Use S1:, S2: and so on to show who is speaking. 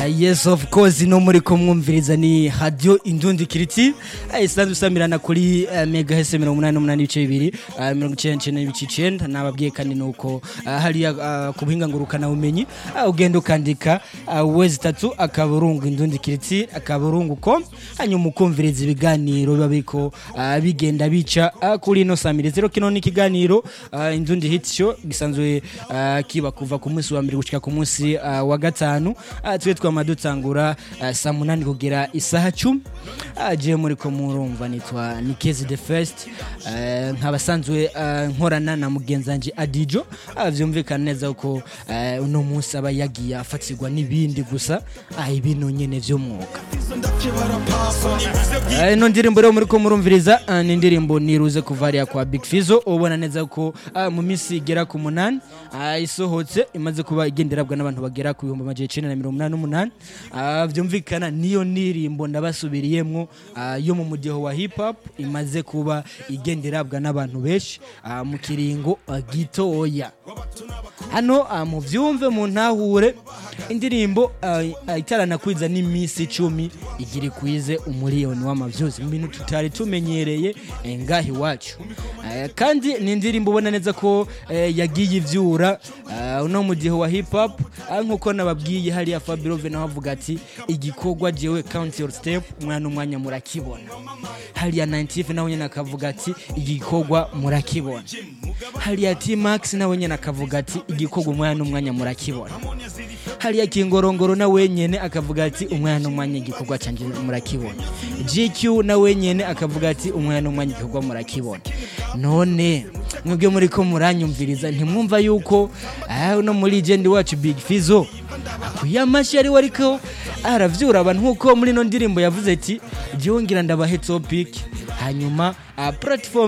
S1: yes of course no muri kumwumviriza ni radio indundi kiriti isanzwe usamirana kuri uh, mega hese mirongo umunani n'umunani ibice bibiri uh, mirongo icenda n'icenda n'ibice icenda nababwiye kandi nuko uh, hariya uh, ku buhinga ngurukana bumenyi uh, ugenda ukandika uh, wezi tatu akaburungu indundi kiriti akaburungu com hanyuma ukumviriza ibiganiro biba biriko uh, bigenda bica uh, kuri ino samirizi rero kino ni ikiganiro uh, indundi hit show gisanzwe uh, kiba kuva ku munsi wa mbere gushika ku munsi uh, wa gatanu uh, twe twama dutangura uh, saa munani kugera isaha cumi uh, je muriko murumva nitwa nikezi the first uh, nkabasanzwe uh, nkorana na mugenzanje adijo uh, vyumvikana neza ko uh, uno munsi aba yagiye afatirwa n'ibindi gusa uh, ibintu nyene vy'umwuga uh, ino ndirimbo rero muriko murumviriza uh, ni indirimbo niruze kuva hariya kwa big fizo ubona neza ko uh, mu minsi igera ku munani uh, isohotse imaze kuba igenderabwa n'abantu bagera ku bihumbi amajana icenda na mirongo umunani n'umunani uh, vyumvikana niyo ndirimbo ndabasubiriyemwo uh, yo mu mudiho wa hip hop imaze kuba igenderabwa n'abantu benshi uh, mu kiringo uh, gitoya hano uh, mu vyumve mu ntahure indirimbo uh, uh, itaranakwiza n'iminsi icumi igira ikwize umuriyoni w'amavyuzi mu bintu tutari tumenyereye eh, ngaha iwacu uh, kandi ni indirimbo ubona neza ko eh, yagiye ivyura uh, uno mu gihe wa hip hop uh, nkuko nababwiye hariya Fabirove nawe avuga ati igikorwa jewe count your step umwana umwanya murakibona hariya 90 nawe nyene akavuga ati igikorwa murakibona hariya T-Max nawe nyene akavuga ati igikorwa umwana n'umwanya murakibona hariya Kingorongoro nawe nyene akavuga ati umwana n'umwanya igikorwa canje murakibona GQ nawe nyene akavuga ati umwana n'umwanya igikorwa murakibona none mwebwe muri ko muranyumviriza ntimwumva yuko ah, uno muri legend wacu Big Fizo akwiye amashyi ari we ariko aravyura abantu nkuko muri ino ndirimbo yavuze ati jyewe ngira ndabahe topic hanyuma uh, platform